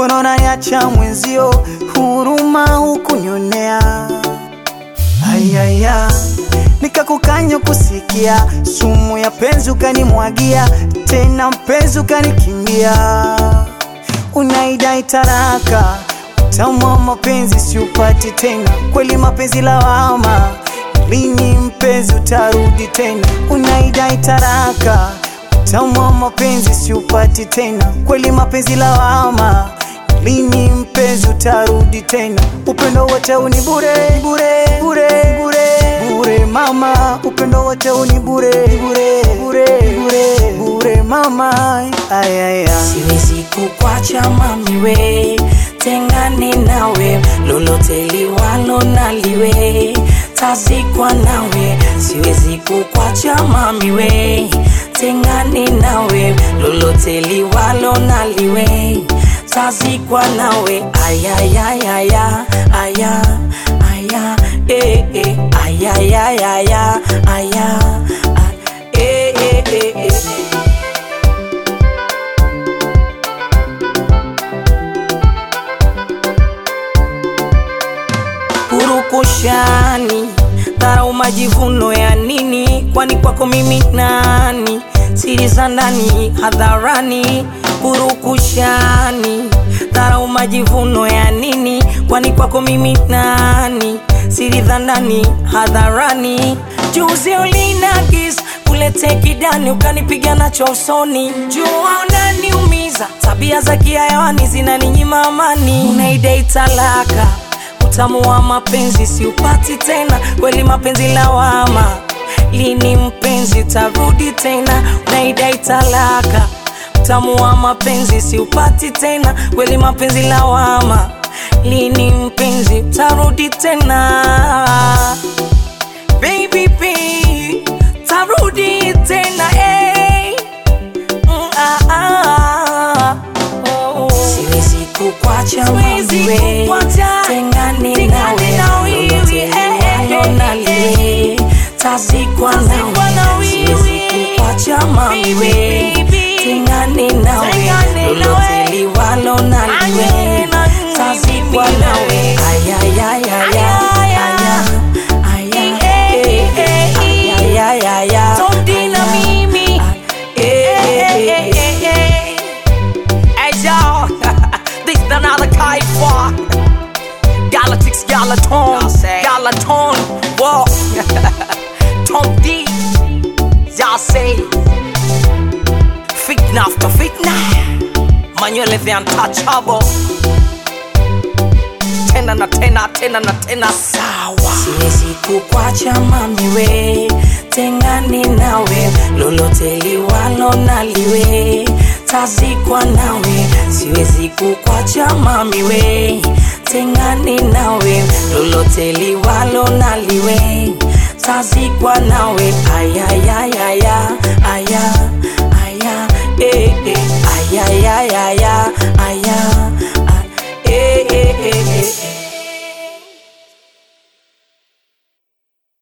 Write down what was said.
mbona unaniacha mwenzio, huruma hukunionea. Ayaya, nikakukanya kusikia, sumu ya penzi ukanimwagia, tena mpenzi ukanikimbia. Unaidai taraka, utamu wa mapenzi siupati tena, kweli mapenzi lawama, lini mpenzi utarudi tena? Unaidai taraka, utamu wa mapenzi siupati tena, kweli mapenzi lawama, lini mpenzi utarudi tena? Upendo wote uni bure bure bure bure bure mama, upendo wote uni bure bure bure bure bure mama, ayaya siwezi kukwacha mami we tengane nawe lolote liwalo naliwe tazikwa nawe siwezi kukwacha mami we tengane nawe lolote liwalo naliwe tazikwa nawe ayayayaya aya aya eh, eh, ayayayaya aya ah, eh, eh, eh, eh. purukushani dharau majivuno ya nini kwani kwako mimi nani siri za ndani hadharani purukushani dharau majivuno ya nini kwani kwako mimi nani siri za ndani hadharani juzi ulinagis kulete kidani ukanipiga nacho usoni jua unaniumiza tabia za kiayawani zinaninyima amani unaidai talaka utamu wa mapenzi siupati tena kweli mapenzi lawama lini mpenzi tarudi tena unaidai talaka utamu wa mapenzi siupati tena kweli mapenzi lawama lini mpenzi tarudi tena baby B, tarudi tena eh. Mm, ah, ah. Oh. siwezi kukwacha Siwezi mamiwe kukwacha. tengane Tengane na nawe wewe, lolote eh, eh, liwalo eh, naliwe tazikwa Tazikwa na nawe siwezi wewe. kukwacha mamiwe Baby, baby. tengane nawe Tengane lolote nawe. liwalo naliwe Anye na tazikwa mimi nawe ayayayaya aya aya eh, eh, ayayayaya Tondina mimi. eh, eh, eh. Hey y'all, this is another Kaifa. Galactics, Galaton, Galaton, whoa. Tom D, y'all say. Fitna after fitna. Manuel the untouchable. Tena na tena, tena na tena, sawa. siwezi kukwacha mamiwe tengane nawe lolote liwalo naliwe tazikwa nawe siwezi kukwacha mamiwe tengane nawe lolote liwalo naliwe tazikwa nawe ayayaya